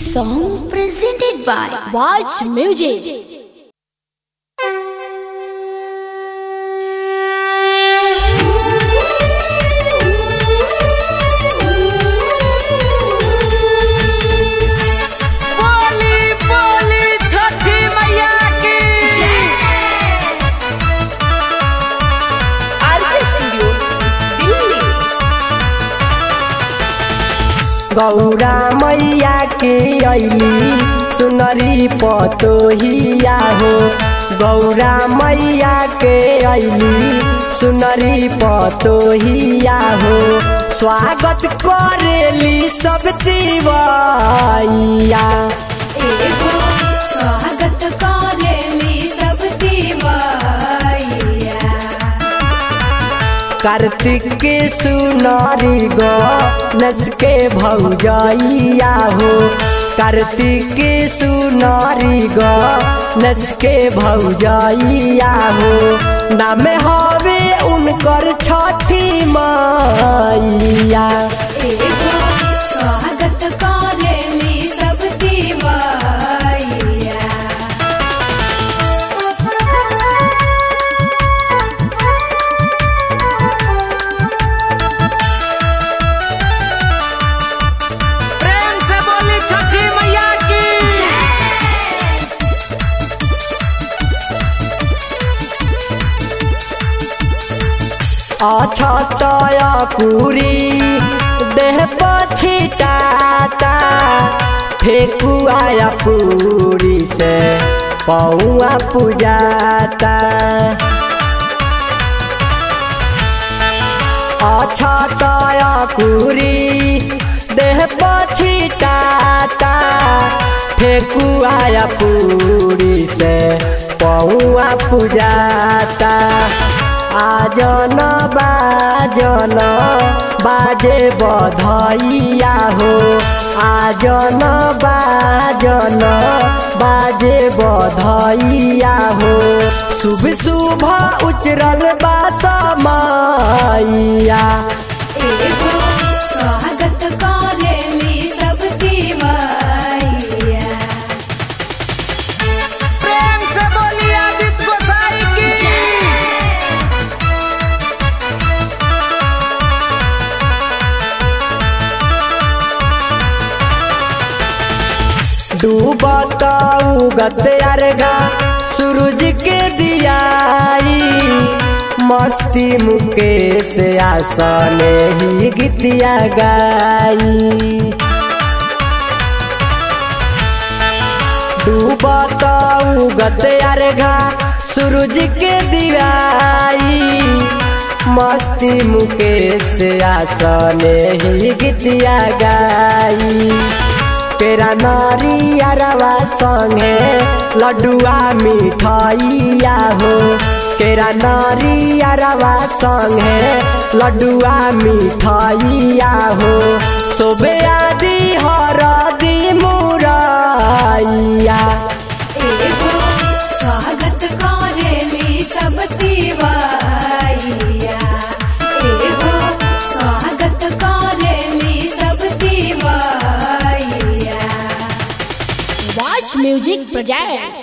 song presented by Watch Music. बोली बोली छठी मैया की गौरा मैया के अली सुनरी पतोहिया हो गौरा मैया के अली सुनरी पतोहिया हो स्वागत करेली सब तिवैया एगो स्वागत करेली सब दिवैया कार्तिक के सुनारी गो नस के भौजैया हो कार्तिक के सुनारी गो नस के भौजैया हो नाम हवे उनकर छठी मैया एगो स्वागत करेली सब दिवैया प्रेम से बोली छठी मैया की अच्छा तया कुरी देह पछिटाता फेकुआ पूरी से पौआ पुजाता अच्छा तया कुरी देह पछिटाता फेकुआ पूरी से पौआ पुजाता आजन बाजन बाजे बधैया हो आजन बाजन बाजे बधैया हो शुभ शुभ उचरल बा समैया एगो स्वागत करेली सब दिवैया प्रेम से बोली आदित्य गोसाई की डूबत उगत अर्घा सूरज के दियाई मस्ती मुकेश आसने ही गीतिया गाई डूबत उगत अर्घा सूरज के दिवाई मस्ती मुकेश आसने ही गीतिया गाई तेरा नारी अरवा संगे लड्डुआ मिठाइया हो तेरा नारी अरवा संगे लड्डुआ मिठाइया हो सोबे आदि हरदी मुरैया एगो स्वागत करेली सब दिवैया एगो स्वागत करेली सब दिवैया Watch Music Projects.